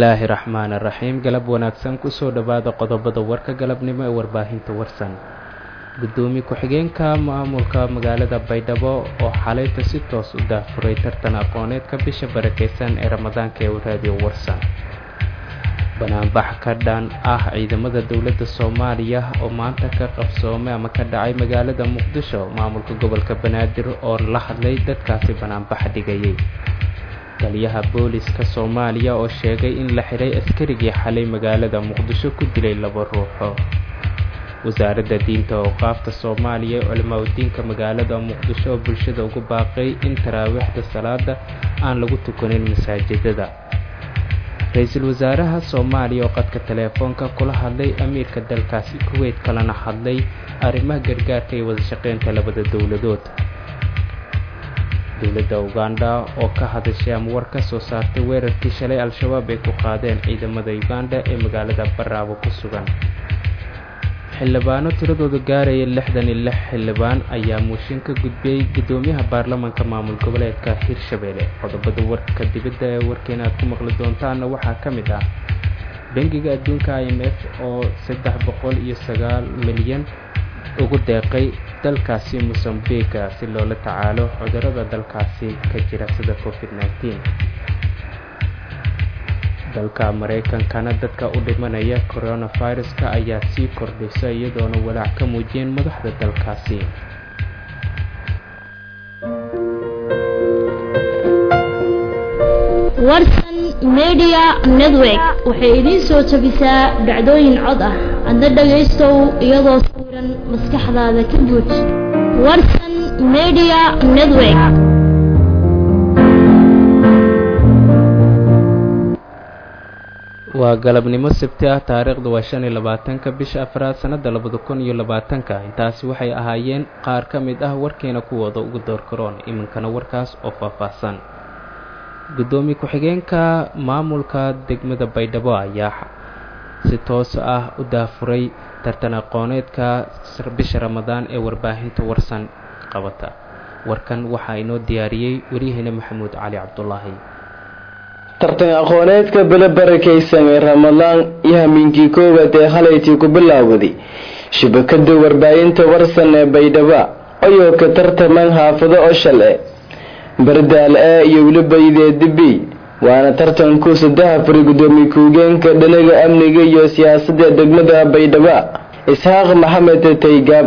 bismillaahi raxmaan raxiim galab wanaagsan kusoo dhowaada qodobada warka galabnimo ee warbaahinta warsan gudoomiye ku-xigeenka maamulka magaalada baydhabo oo xalayta si toos u daafuray tartan aqooneedka bisha barakeysan ee ramadaanka ee raadiyo warsan banaanbax ka dhan ah ciidamada dowladda soomaaliya oo maanta ka qabsoomay ama ka dhacay magaalada muqdisho maamulka gobolka banaadir oo la hadlay dadkaasi banaanbax dhigayay taliyaha booliska soomaaliya oo sheegay in la xidhay askarigii xalay magaalada muqdisho ku dilay laba ruuxo wasaaradda diinta awqaafta soomaaliya ee culimaadudiinka magaalada muqdisho oo bulshada ugu baaqay in taraawiixda salaada aan lagu tukanin masaajidada ra-iisul wasaaraha soomaaliya oo qadka teleefoonka kula hadlay amiirka dalkaasi kuweyt kalena hadlay arrimaha gargaarka iyo wadashaqeynta labada dowladood dowladda uganda oo ka hadashay ama war ka soo saartay weerarkii shalay al-shabaab ay ku qaadeen ciidamada uganda ee magaalada baraabo ku sugan xildhibaano tiradooda gaaraya lixdan iyo lix xildhibaan ayaa muushin ka gudbiyey guddoomiyaha baarlamaanka maamul goboleedka hirshabelle qodobada warka dibadda ee warkeena aad ku maqli doontaana waxaa ka mid ah bangiga adduunka i m f oo saddex boqol iyo sagaal milyan ugu deeqay dalkaasi mosambiga si loola tacaalo cudurada dalkaasi ka jira sida covid nneteen dalka maraykankana dadka u dhimanaya coronaviruska ayaa sii kordhaysa iyadoona walaac ka muujiyeen madaxda dalkaasi warsan media network waxay idiin soo jabisaa dhacdooyin cod ah adna dhagaystow iyadoo sawiran maskaxdaada ka buuj warsan media network waa galabnimo sabti ah taariikhdu waa shan iyo labaatanka bisha afraad sannada labada kun iyo labaatanka intaasi waxay ahaayeen qaar ka mid ah warkeena kuwooda ugu door karoon iminkana warkaas oo faahfaahsan guddoomiye ku-xigeenka maamulka degmada baydhabo ayaa si toos ah u daafuray tartan aqooneedka bisha ramadaan ee warbaahinta warsan qabata warkan waxaa inoo diyaariyey waryaheena maxamuud cali cabdulaahi tartan aqooneedka bele barakaysan ee ramadaan iyo hamiinkii koowaad ee halaytii ku bilaawaday shabakada warbaahinta warsan ee baydhaba ayoo ka tartaman xaafado oshal e bardaal e iyo weliba ideedibi waana tartanku saddex fari gudoomiye ku-higeenka dhanaga amniga iyo siyaasadda degmada baydhaba isxaaq maxamed taygaab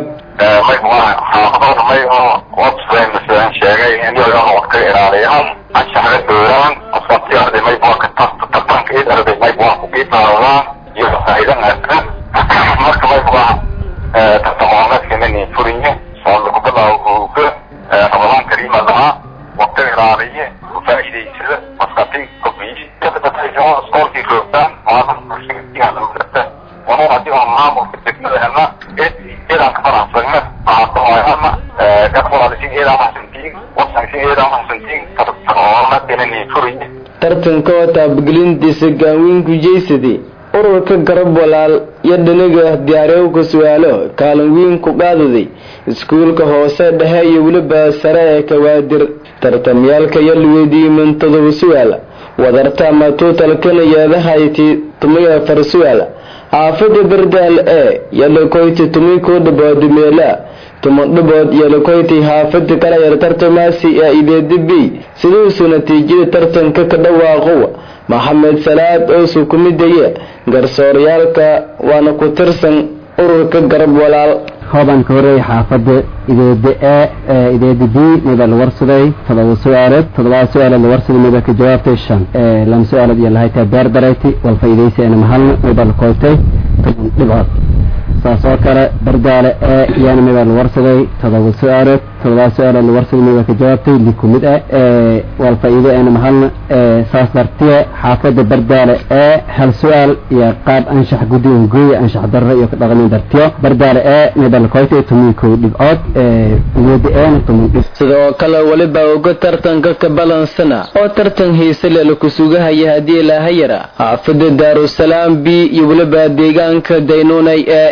sheegay in ka ilaaliyaan anshaxga dowlaan qofkaasi arday mayb waa ka tartanka id arday mayb waa ku qiibaadaan iyo faa'iidan arka marka mayb waa tartaqooneedkanani furinye oo lagu bilaabo uga ramadaan kariima lahaa waqti ilaaliye ku faa'iidaysada maskatin kobiyiskoolkii roogtaan maalinta wanu hadii oo maamulka degmadana eedaan ka faraxsagna waxaa gabqolaalisiin eedaan maxsantiin wasankiin eedaan maxsantiin tartaqooneedkanani furinye tartanka oo taabagelintiisa gaanweynku jeysade ururka garab walaal iyo dhaniga diyaariyowka su-aalo kaalin weyn ku qaadaday iskuulka hoose dhexe iyo weliba sare ee kawaadir tartamyaalka iyo luweydiiman todoba su-aal wadarta ama tuutalkana yeedahayti tumay afar su-aal xaafada bardaal e yalakoyti tumay koo dhabood meela tuman dhabood yalakoyti xaafada kala yar tartamaasi ee ideedibi siduusu natiijada tartanka ka dhawaaqow maxamed salaad oosu ku midaya garsooryaalka waana ku tirsan ururka garab walaal hooban ka horeeyay xaafada ideeda e ideeda b mida la warsaday todoba su-aalood todobaa su-aalood la warsaday mida ka jawaabtay shan lama su-aalood iyo lahaytaa beer darayti wal faa'iidaysi ana mahalna mida la koytay toban dhibcood saas oo kale bardaale e iyana mida la warsaday todoba su-aalood todobaa su-aalood la warsaday mida ka jawaabtay liku mid ah wal faa'iido ana mahalna saas dartiye xaafada bardaale e hal su-aal iyo qaab anshax guddigan gooya anshax darro iyo ka dhaqmin dartiyo bardaale e mida la koytay toban kow dhibcood ugeeda eena toban dhib sidoo kale weliba uga tartanka ka balansana oo tartan hiise le laku sugahaya haddii ilaahayara xaafada daarusalaam b iyo weliba deegaanka daynuunay ee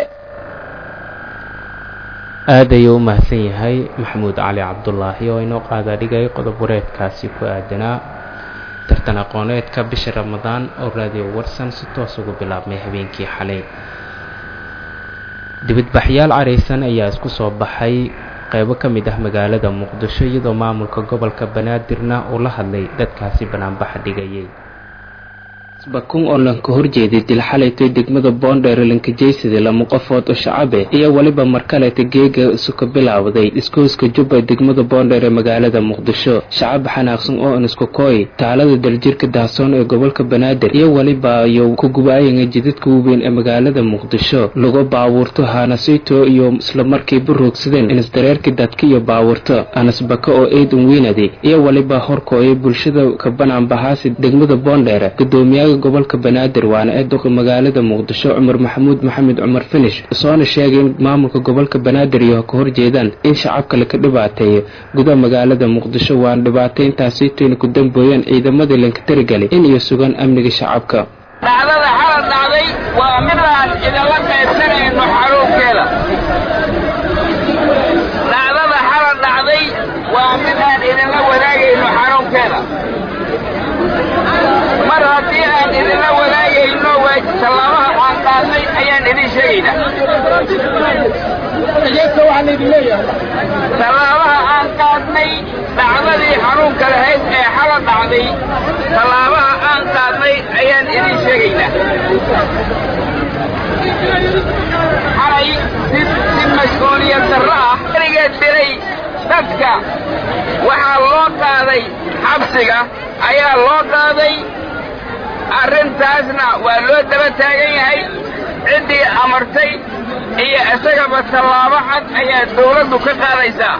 aad ayuu u mahadsan yahay maxamuud cali cabdulaahi oo inoo qaada dhigay qodob wareedkaasi ku aadanaa tartan aqooneedka bisha ramadaan oo raadiyo warsan si toos ugu bilaabmay habeenkii xalay dibadbaxyaal careysan ayaa isku soo baxay qeybo ka mid ah magaalada muqdisho iyadoo maamulka gobolka banaadirna uu la hadlay dadkaasi banaanbaxa dhigayay bakun oo lanka horjeeday dil xalaytay degmada boondheer lankajeysada lama qofood oo shacabe iyo weliba markaleeta geega isu ka bilaawday iskooska jubba degmada boondheer ee magaalada muqdisho shacab xanaaqsan oo anisku kooy taalada daljirka dahsoon ee gobolka banaadir iyo weliba iyo ku gubaayanga jidadka waaweyn ee magaalada muqdisho lagu baabuurto hanasito iyo islamarkiiba roogsadeen inisdareerka dadka iyo baabuurto anasbaka oo eedan weynadi iyo weliba horkooya bulshada ka banaanbahaasi degmada boondheer gudoomiyaha gobolka banaadir waana ee duqa magaalada muqdisho cumar maxamuud maxamed cumar finish soona sheegay in maamulka gobolka banaadir iyo ka horjeedaan in shacabka laka dhibaateeyo gudaha magaalada muqdisho waana dhibaatayntaasitoyna ku dambooyeen ciidamadii lanka tarigalay in iyo sugaan amniga shacabka dhacdada xalad dhacday waa midaan idinla qaybsanayno xaruunkeeda dhacdada xalad dhacday waa midaan idinla wadaagayno xaruunkeeda mar haddii aan idinla wadaagayno waa tallaabaha aan qaadnay ayaan idin sheegaynaa tallaabaha aan qaadnay dhacdadii xanuunka lahayd ee xala dhacday tallaabaha aan qaadnay ayaan idin sheegaynaa xalay si si mas-uuliyad darro ah erigeed dilay dadka waxaa loo qaaday xabsiga ayaa loo qaaday arrintaasna waa loo daba taagan yahay ciddii amartay iyo isagaba tallaabo cad ayaa dawladdu ka qaadaysaa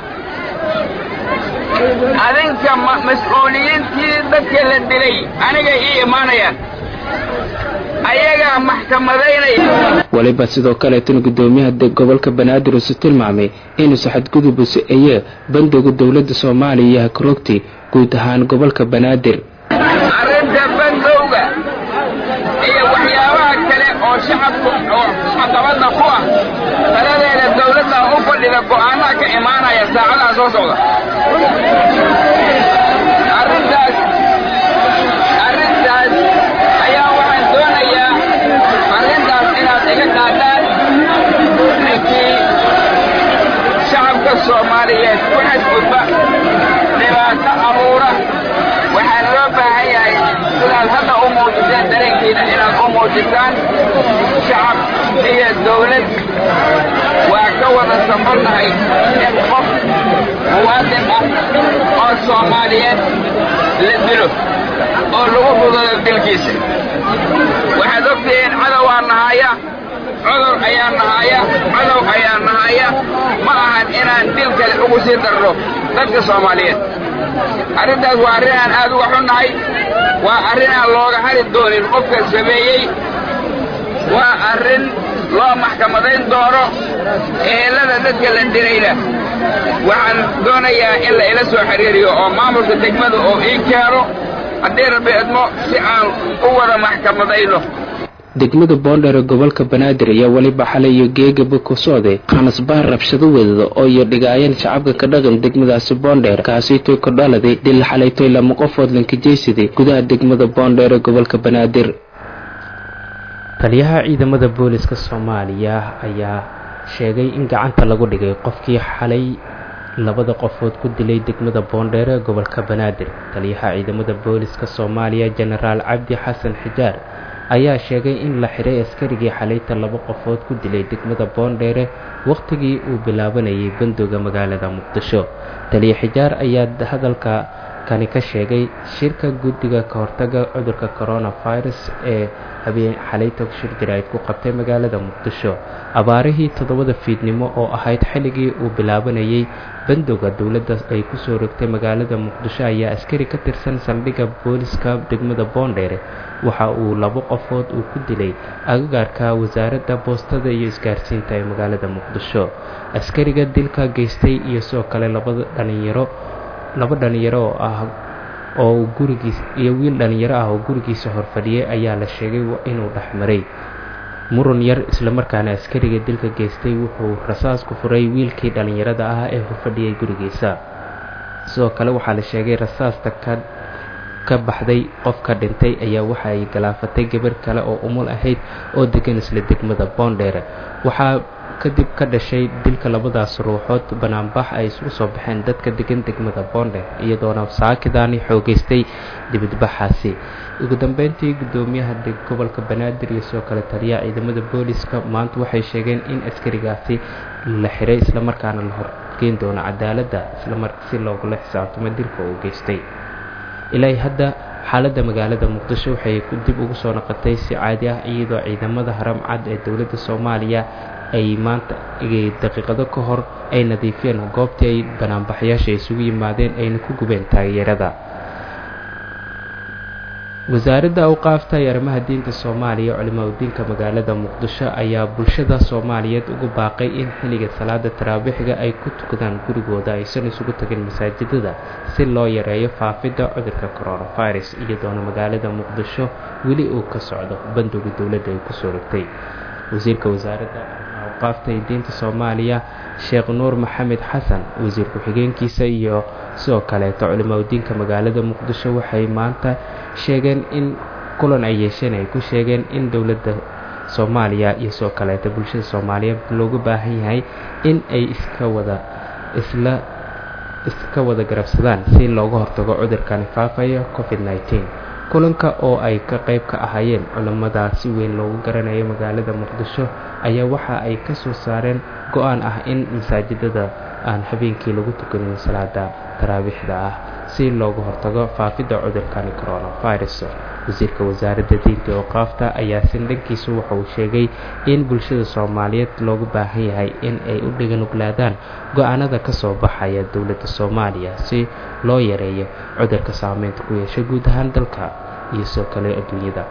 adinka mas-uuliyiintii dadka la dilay aniga ii imaanayaan ayagaa maxkamadaynaya weliba sidoo kaleetana gudoomiyaha gobolka banaadir usu tilmaamay inuusa xadgudub usu-eye bandoga dowladda soomaaliya iyo hakarogti guud ahaan gobolka banaadir arrinta bandowga iyo waxyaabaha kale oo shacabku oo caqabadda ku ah taladeeda dawladda u fadhida go'aanaha ka imaanaya saacadaha soo socda arrintaas arrintaas ayaa waxaan doonayaa arrintaas inaad iga qaadaan ninkii shacabka soomaaliyeed ku xadgudba dhibaato abuura waxaa loo baahan yahay sidaad hadda u muujiseen dareenkiina inaad u muujisaan shacab iyo dawlad waa ka wada safarnahay in qof muwaadin ah oo soomaaliyeed la dilo oo lagu fudado dilkiisa waxaad ogtihiin cadowaa nahaya cudur ayaa nahaya cadow ayaa nahaya ma ahan inaan dil kale ugu sii darno dadka soomaaliyeed arrintaas waa arrin aan aad uga xunnahay waa arrin aan looga hari doonin qofka sameeyey waa arrin loo maxkamadayn doono ehelada dadka la dilayna waxaan doonayaa in la ila soo xiriiriyo oo maamulka degmada oo ii keeno haddii rabbi idmo si aan u wada maxkamadayno degmada boondheer ee gobolka banaadir ayaa weliba xalay iyo geegaba ku socday khanasbaar rabshado wadada oo iyo dhigaayeen shacabka ka dhaqan degmadaasi boondheer kaasitoy ku dhaladay dil xalaytoy lama qofood lankajeysaday gudaha degmada boondheer ee gobolka banaadir taliyaha ciidamada booliska soomaaliya ayaa sheegay in gacanta lagu dhigay qofkii xalay labada qofood ku dilay degmada boondheer ee gobolka banaadir taliyaha ciidamada booliska soomaaliya jenaraal cabdi xasan xijaar ayaa sheegay in la xiray askarigii xalayta laba qofood ku dilay degmada boondheere wakhtigii uu bilaabanayay bandooga magaalada muqdisho taliya xijaar ayaa hadalka kani ka sheegay shirka guddiga ka hortaga cudurka coronavirus ee habeen xalayta shir jaraa'id ku qabtay magaalada muqdisho abaarihii toddobada fiidnimo oo ahayd xilligii uu bilaabanayay bandowga dowladda ay kusoo rogtay magaalada muqdisho ayaa askari ka tirsan saldhigga booliska degmada boondheere waxa uu labo qofood uu ku dilay agagaarka wasaaradda boostada iyo isgaarsiinta ee magaalada muqdisho askariga dilka geystay iyo sidoo kale labada dhalinyaro laba dhalinyaro oo ah oo gurigiis iyo wiil dhalinyaro ah oo gurigiisa horfadhiyay ayaa la sheegay inuu dhexmaray muran yar islamarkaana askariga dilka geystay wuxuu rasaas ku furay wiilkii dhalinyarada ah ee horfadhiyay gurigiisa sidoo kale waxaa la sheegay rasaasta ka ka baxday qofka dhintay ayaa waxa ay galaafatay gabar kale oo umul ahayd oo degan isla degmada boondheere waxaa kadib ka dhashay dilka labadaas ruuxood banaanbax ay isugu soo baxeen dadka degan degmada boondheer iyadoona saakidaani xoogeystay dibadbaxaasi ugu dambeyntii guddoomiyaha gobolka banaadir iyo sidoo kale taliyaha ciidamada booliska maanta waxay sheegeen in askarigaasi la xiray islamarkaana la horgeyn doono cadaaladda islamar si loogula xisaabtamo dilka uu geystay ilaa hadda xaaladda magaalada muqdisho waxay dib ugu soo noqotay si caadi ah iyadoo ciidamada haram cad ee dowladda soomaaliya ay maanta daqiiqado ka hor ay nadiifiyeen goobtii ay banaanbaxyaasha isugu yimaadeen ayna ku gubeen taageerada wasaaradda awqaafta iyo arrimaha diinta soomaaliya culimaudiinka magaalada muqdisho ayaa bulshada soomaaliyeed ugu baaqay in xilliga salaada taraabiixga ay ku tukadaan gurigooda aysan isugu tagin masaajidada si loo yareeyo faafidda cudurka coronavirus iyadoona magaalada muqdisho weli uu ka socdo bandowga dowladda ay kusoo rogtay wasiirka wasaaradda awqaafta iyo diinta soomaaliya sheekh nuur maxamed xasan wasiir ku-xigeenkiisa iyo sidoo kaleeto culimaudiinka magaalada muqdisho waxay maanta sheegeen in kulan ay yeesheen ay ku sheegeen in dowladda soomaaliya iyo sidoo kaleeto bulshada soomaaliyeed loogu baahan yahay in ay iska wada isla iska wada garabsadaan si looga hortago cudurkani faafaya covid nneteen kulanka oo ay ka qayb ka ahaayeen culimmada si weyn loogu garanayo magaalada muqdisho ayaa waxa ay ka soo saareen go-aan ah in masaajidada aan habeenkii lagu tukanin salaada taraabiixda ah si looga hortago faafidda cudurkani coronavirus wasiirka wasaaradda diinta ooqaafta ayaa sindhankiisu waxa uu sheegay in bulshada soomaaliyeed loogu baahan yahay in ay u dhiganuglaadaan go-aanada ka soo baxaya dowladda soomaaliya si loo yareeyo cudurka saameynta ku yeesha guud ahaan dalka iyo sidoo kale adduunyada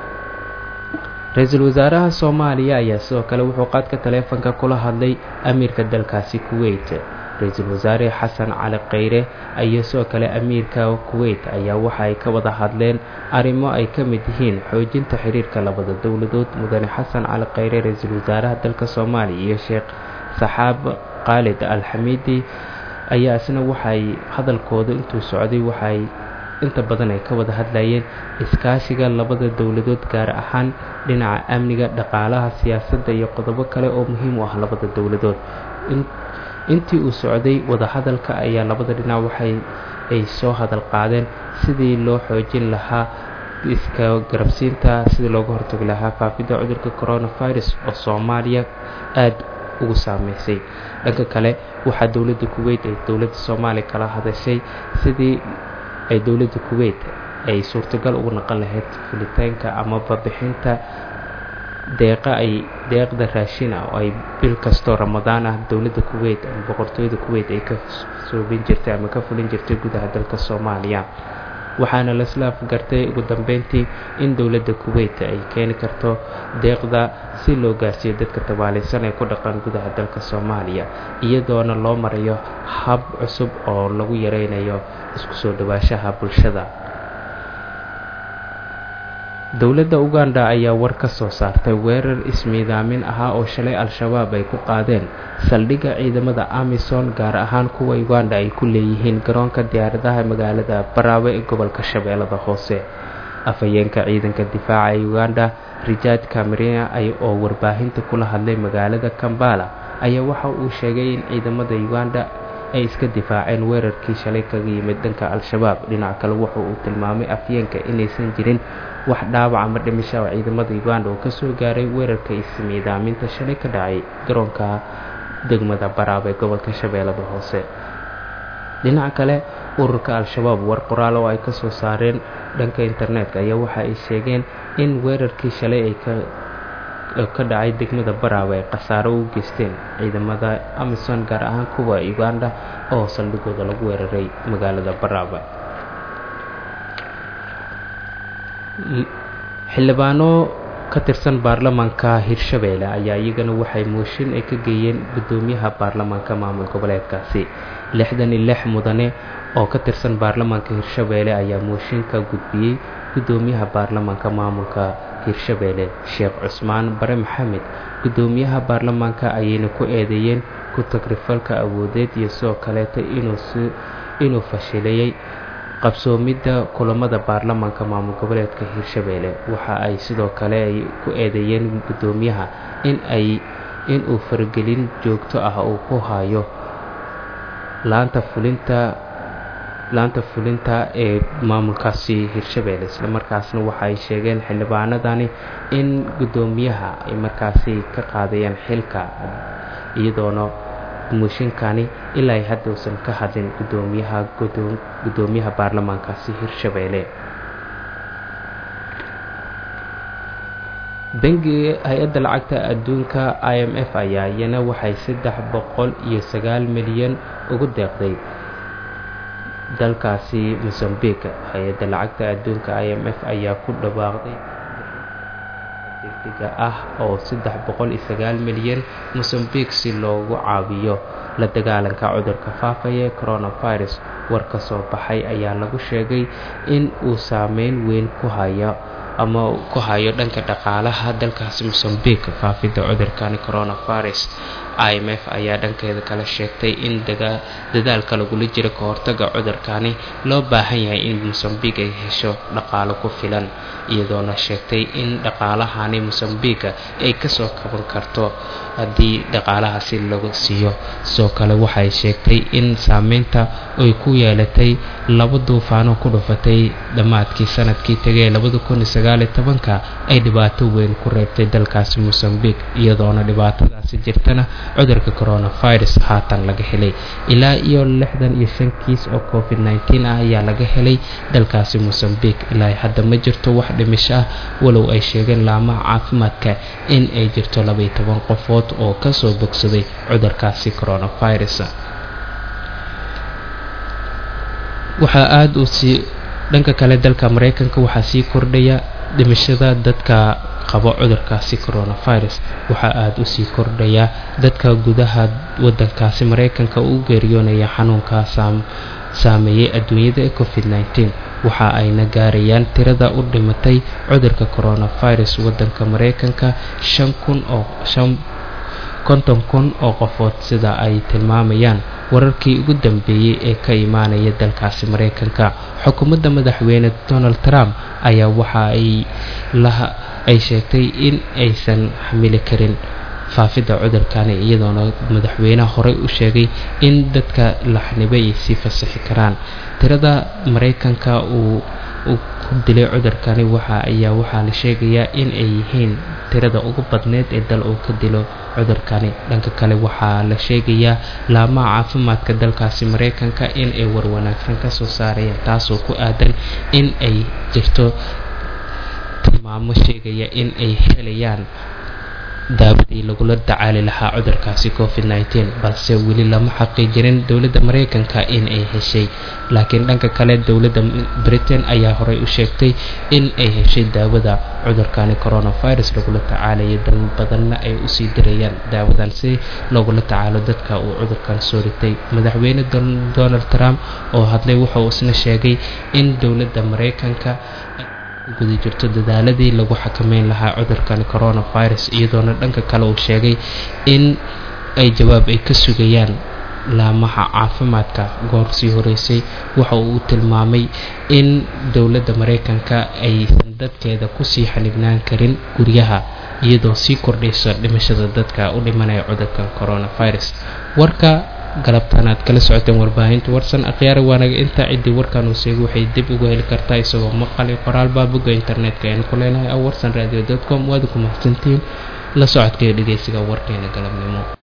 ra-iisul wasaaraha soomaaliya ayaa sidoo kale wuxuu qaadka taleefanka kula hadlay amiirka dalkaasi kuweyt ra-iisul wasaare xasan cali kheyre iyo sidoo kale amiirka kuweyt ayaa waxa ay ka wada hadleen arrimo ay ka mid yihiin xoojinta xiriirka labada dowladood mudane xasan cali kheyre ra-iisul wasaaraha dalka soomaaliya iyo sheekh saxaab khaalid alxamiidi ayaa isna waxay hadalkooda intuu socday waxay inta badan ay ka wada hadlayeen iskaashiga labada dowladood gaar ahaan dhinaca amniga dhaqaalaha siyaasadda iyo qodobo kale oo muhiim u ah labada dowladood intii uu socday wadahadalka ayaa labada dhinac waxay ay soo hadal qaadeen sidii loo xoojin lahaa iska garabsiinta sidii looga hortagi lahaa faafidda cudurka coronavirus oo soomaaliya aada ugu saameysay dhanka kale waxaa dowladda kuweyt ay dowladda soomaaliya kala hadashay sidii ay dowladda kuweyt ay suurtagal ugu naqon lahayd fulitaanka amaba bixinta deeqa ay deeqda raashin ah oo ay bil kastoo ramadaan ah dowladda kuweyt ama boqortooyada kuweyt ay ka soobin jirtay ama ka fulin jirtay gudaha dalka soomaaliya waxaana lasla afgartay ugu dambeyntii in dowladda kuweyt ay keeni karto deeqda si loo gaarsiiyo dadka tabaalaysan ee ku dhaqan gudaha dalka soomaaliya iyadoona loo marayo hab cusub oo lagu yareynayo isku soo dhawaashaha bulshada dowladda uganda ayaa war ka soo saartay weerar ismiidaamin ahaa oo shalay al-shabaab ay ku qaadeen saldhigga ciidamada amison gaar ahaan kuwa uganda ay ku leeyihiin garoonka diyaaradaha magaalada baraawe ee gobolka shabeellada hoose afhayeenka ciidanka difaaca ee uganda rijaad camerina oo warbaahinta kula hadlay magaalada kambala ayaa waxa uu sheegay in ciidamada uganda ay iska difaaceen weerarkii shalay kaga yimid dhanka al-shabaab dhinac kale wuxa uu tilmaamay afyeenka inaysan jirin wax dhaawac ama dhimisha oo ciidamada uganda oo kasoo gaaray weerarka ismiidaaminta shalay ka dhacay garoonka degmada baraab ee gobolka shabeellada hoose dhinaca kale ururka al-shabaab war qoraal oo ay kasoo saareen dhanka internetka ayaa waxa ay sheegeen in weerarkii shalay ay ka ka dhacay degmada baraawe ay khasaaro u geysteen ciidamada amison gaar ahaan kuwa uganda oo saldhigooda lagu weeraray magaalada baraawe xildhibaano ka tirsan baarlamaanka hirshabeelle ayaa iyagana waxay mooshin ay ka geeyeen guddoomiyaha baarlamaanka maamul goboleedkaasi lixdan iyo lix mudane oo ka tirsan baarlamaanka hirshabeelle ayaa mooshin ka gudbiyey guddoomiyaha baarlamaanka maamulka hirshabeelle sheekh cusmaan bare maxamed guddoomiyaha baarlamaanka ayayna ku eedeeyeen ku tagrifalka awoodeed iyo sidoo kaleeta inuu fashiliyey qabsoomidda kulamada baarlamaanka maamul goboleedka hirshabeelle waxa ay sidoo kale ay ku eedeeyeen guddoomiyaha in ay in uu faragelin joogto ah uu ku hayo laanta fulinta laanta fulinta ee maamulkaasi hirshabeelle islamarkaasna waxa ay sheegeen xildhibaanadani in guddoomiyaha ay markaasi ka qaadayaan xilka iyadoona mooshinkani ilaa ay hadda uusan ka hadlin guddoomiyaha guddoomiyaha baarlamaankaasi hirshabeelle bangiga hay-adda lacagta adduunka i m f ayaa iyana waxay saddex boqol iyo sagaal milyan ugu deeqday dalkaasi mosambique hay-adda lacagta adduunka i m f ayaa ku dhawaaqday degdega ah oo saddex boqol iyo sagaal milyan mosambique si loogu caawiyo la dagaalanka cudurka faafaya ee coronavirus war ka soo baxay ayaa lagu sheegay in uu saameyn weyn ku hayo ama ku hayo dhanka dhaqaalaha dalkaasi mosambique faafidda cudurkani coronavirus i m f ayaa dhankeeda kala sheegtay in dadaalka lagula jiro ka hortaga cudurkani loo baahan yahay in mosambique ay hesho dhaqaalo ku filan iyadoona sheegtay in dhaqaalahani mosambique ay kasoo kaban karto haddii dhaqaalahaasi lagu siiyo sidoo kale waxay sheegtay in saameynta ay ku yeelatay laba duufaano ku dhufatay dhammaadkii sanadkii tegay labada kun iyo sagaaliyo tobanka ay dhibaato weyn ku reebtay dalkaasi mosambique iyadoona dhibaatadaasi jirtana cudurka coronavirus haatan laga helay ilaa iyo lixdan iyo shan kiis oo covid nneteen ah ayaa laga helay dalkaasi mosambique ilaa hadda ma jirto wax dhimisho ah walow ay sheegeen laamaha caafimaadka in ay jirto labaiyo toban qofood oo kasoo bogsaday cudurkaasi coronavirus waxaa aada u sii dhanka kale dalka mareykanka waxaa sii kordhaya dhimashada dadka qabo cudurkaasi coronavirus waxaa aada u sii kordhaya dadka gudaha wadankaasi mareykanka u geeriyoonaya xanuunka saameeyey adduunyada ee covid nneteen waxa ayna gaarayaan tirada u dhimatay cudurka coronavirus wadanka mareykanka shan kun oo shan konton kun oo qofood sida ay tilmaamayaan wararkii ugu dambeeyey ee ka imaanaya dalkaasi mareykanka xukuumadda madaxweyne donald trump ayaa waxa ay laha ay sheegtay in aysan xamili karin faafidda cudurkani iyadoona madaxweyneha horey u sheegay in dadka la xanibay ay sii fasaxi karaan tirada mareykanka uu ku dilay cudurkani waxa ayaa waxaa la sheegayaa in ay yihiin tirada ugu badneyd ee dal uu ka dilo cudurkani dhanka kale waxaa la sheegayaa laamaha caafimaadka dalkaasi mareykanka in ay warwanaagsan kasoo saarayaan taasoo ku aadan in ay jirto tilmaamo sheegaya in ay helayaan daawadii lagula tacaali lahaa cudurkaasi covid nneteen balse weli lama xaqiijirin dowladda mareykanka in ay heshay laakiin dhanka kale dowladda britain ayaa horey u sheegtay in ay heshay daawada cudurkani coronavirus lagula tacaalayo dal badanna ay usii dirayaan daawadan si loogula tacaalo dadka uu cudurkan soo ritay madaxweyne donald trump oo hadlay wuxuu isna sheegay in dowladda mareykanka guda jirto dadaaladii lagu xakameyn lahaa cudurkan coronavirus iyadoona dhanka kale uu sheegay in ay jawaab ay ka sugayaan laamaha caafimaadka goor sii horeysay waxa uu tilmaamay in dowladda mareykanka aysan dadkeeda kusii xanibnaan karin guryaha iyadoo sii kordhaysa dhimashada dadka u dhimanaya cudurkan coronavirus warka galabtaan aad kala socoteen warbaahinta warsan akhyaari waanaga intaa ciddii warkan uu seegay waxay dib uga heli kartaa isagoo maqal iyo qoraalbaa bogga internetka aynu ku leenahay aw warsan radio com waad ku mahadsantihiin la socodka iyo dhegeysiga warkeena galabnimo